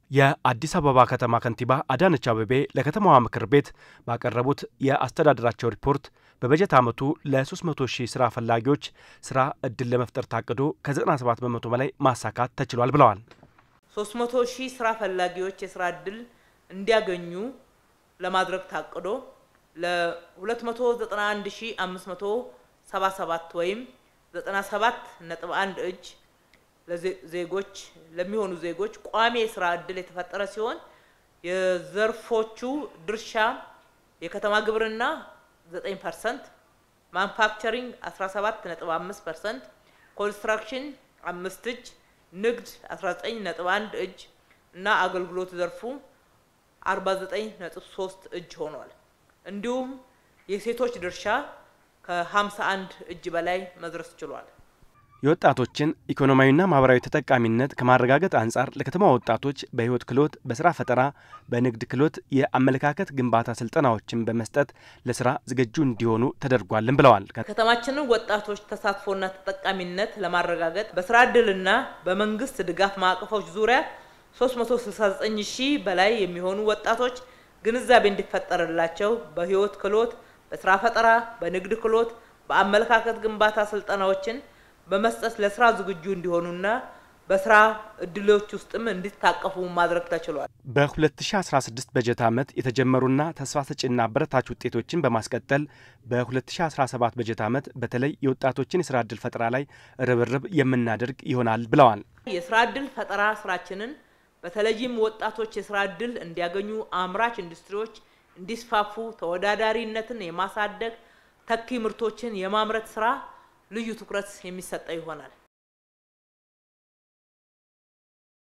የአዲስ አበባ ከተማ ከንቲባ አዳነች አቤቤ ለከተማዋ ምክር ቤት ባቀረቡት የአስተዳደራቸው ሪፖርት በበጀት ዓመቱ ለ300 ሺህ ስራ ፈላጊዎች ስራ እድል ለመፍጠር ታቅዶ ከ97 በመቶ በላይ ማሳካት ተችሏል ብለዋል። 300 ሺህ ስራ ፈላጊዎች የስራ እድል እንዲያገኙ ለማድረግ ታቅዶ ለ291577 ወይም 97 ነጥብ 1 እጅ ለዜጎች ለሚሆኑ ዜጎች ቋሚ የስራ እድል የተፈጠረ ሲሆን የዘርፎቹ ድርሻ የከተማ ግብርና 9 ፐርሰንት፣ ማኑፋክቸሪንግ 17 ነጥብ 5 ፐርሰንት፣ ኮንስትራክሽን አምስት እጅ፣ ንግድ 19 ነጥብ 1 እጅ እና አገልግሎት ዘርፉ 49 ነጥብ 3 እጅ ሆኗል። እንዲሁም የሴቶች ድርሻ ከ51 እጅ በላይ መድረስ ችሏል። የወጣቶችን ኢኮኖሚያዊና ማህበራዊ ተጠቃሚነት ከማረጋገጥ አንጻር ለከተማ ወጣቶች በህይወት ክህሎት፣ በስራ ፈጠራ፣ በንግድ ክህሎት፣ የአመለካከት ግንባታ ስልጠናዎችን በመስጠት ለስራ ዝግጁ እንዲሆኑ ተደርጓልን ብለዋል። ከተማችንን ወጣቶች ተሳትፎና ተጠቃሚነት ለማረጋገጥ በስራ እድልና በመንግስት ድጋፍ ማዕቀፎች ዙሪያ 369 ሺህ በላይ የሚሆኑ ወጣቶች ግንዛቤ እንዲፈጠርላቸው በህይወት ክህሎት፣ በስራ ፈጠራ፣ በንግድ ክህሎት፣ በአመለካከት ግንባታ ስልጠናዎችን በመስጠት ለስራ ዝግጁ እንዲሆኑና በስራ እድሎች ውስጥም እንዲታቀፉ ማድረግ ተችሏል። በ2016 በጀት ዓመት የተጀመሩና ተስፋ ሰጪና አበረታች ውጤቶችን በማስቀጠል በ2017 በጀት ዓመት በተለይ የወጣቶችን የስራ እድል ፈጠራ ላይ ርብርብ የምናደርግ ይሆናል ብለዋል። የስራ እድል ፈጠራ ስራችንን በተለይም ወጣቶች የስራ እድል እንዲያገኙ፣ አምራች ኢንዱስትሪዎች እንዲስፋፉ፣ ተወዳዳሪነትን የማሳደግ ተኪ ምርቶችን የማምረት ስራ ልዩ ትኩረት የሚሰጠው ይሆናል።